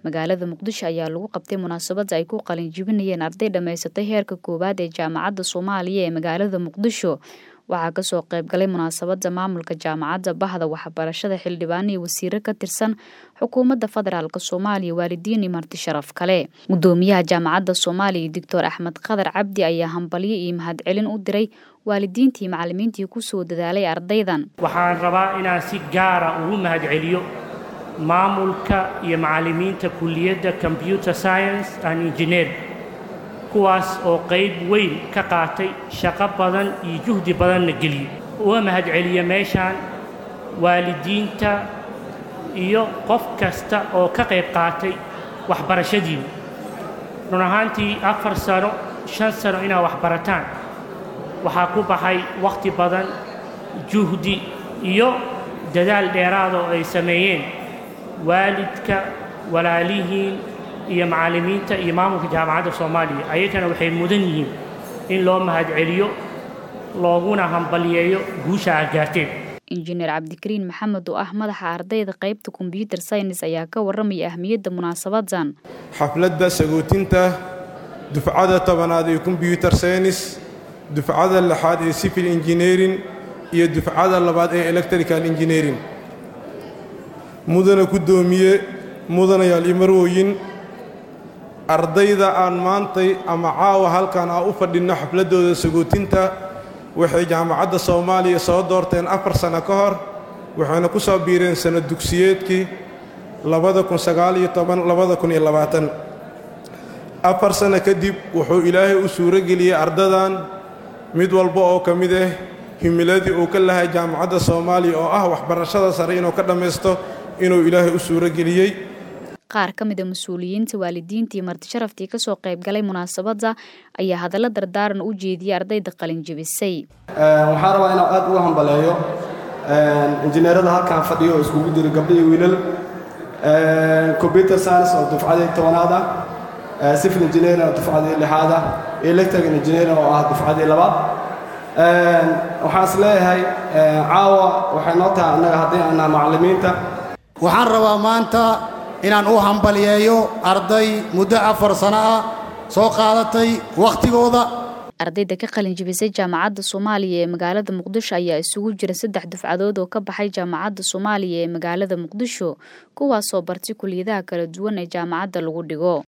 magaalada muqdisho ayaa lagu qabtay munaasabada ay ku qalin jibinayeen arday dhammaysatay heerka koowaad ee jaamacadda soomaaliya ee magaalada muqdisho waxaa kasoo qayb galay munaasabada maamulka jaamacadda bahda waxbarashada xildhibaan iyo wasiiro ka tirsan xukuumadda federaalk soomaaliya waalidiin iyo marti sharaf kale gudoomiyaha jaamacadda soomaaliya doctor axmed qadar cabdi ayaa hambalyo iyo mahadcelin u diray waalidiintii macalimiintii kusoo dadaalay ardaydan waxaan rabaa inaan si gaara ugu mahadceliyo maamulka iyo macalimiinta kulliyadda combyuter science and engineer kuwaas oo qayb weyn ka qaatay shaqo badan iyo juhdi badanna geliyey uga mahadceliya meeshaan waalidiinta iyo qof kasta oo ka qayb qaatay waxbarashadiina run ahaantii afar sano shan sano inaad waxbarataan waxaa ku baxay wakhti badan juhdi iyo dadaal dheeraada oo ay sameeyeen waalidka walaalihiin iyo macallimiinta iyo maamulka jaamacadda soomaaliya ayagana waxay mudan yihiin in loo mahadceliyo looguna hambaliyeeyo guusha aad gaarteen injineer cabdikariin maxamed oo ah madaxa ardayda qaybta kombyuter saynis ayaa ka warramaya ahmiyadda munaasabadan xafladda sagootinta dufcada tobanaad ee kombyuter saynis dufcada lixaad ee civil engineering iyo dufcada labaad ee electrical engineering mudana guddoomiye mudanayaal iyo marwooyin ardayda aan maantay ama caawa halkan aan u fadhinno xafladdooda sagootinta waxay jaamacadda soomaaliya soo doorteen afar sanno ka hor waxayna ku soo biireen sanno dugsiyeedkii afar sanno kadib wuxuu ilaahay u suuro geliyey ardadan mid walba oo ka mid ah himiladii uu ka lahay jaamacadda soomaaliya oo ah waxbarashada sare inuu ka dhammaysto inuu ilaahay u suuro geliyey qaar ka mida mas-uuliyiinta waalidiinta iyo martisharaftii kasoo qayb galay munaasabadda ayaa hadallo dardaaran u jeediyey ardayda qalin jebisay waxaan rabaa inaan aad uga hambaleeyo injineerada halkaan fadhiyo oo iskugu jiro gabdho iyo wiilal combyuter science oo dufcadii tobanaad ah civil engineering oo dufcadii lixaad ah electrical engineering oo ah dufcadii labaad waxaan is leeyahay caawa waxay noo tahay annaga haddii aannaha macallimiinta waxaan rabaa maanta inaan u hambaliyeeyo arday muddo afar sano ah soo qaadatay wakhtigooda ardayda ka qalin jibisay jaamacadda soomaaliya ee magaalada muqdisho ayaa isugu jira saddex dufcadood oo ka baxay jaamacadda soomaaliya ee magaalada muqdisho kuwaasoo bartay kuliyadaha kala duwan ee jaamacadda lagu dhigo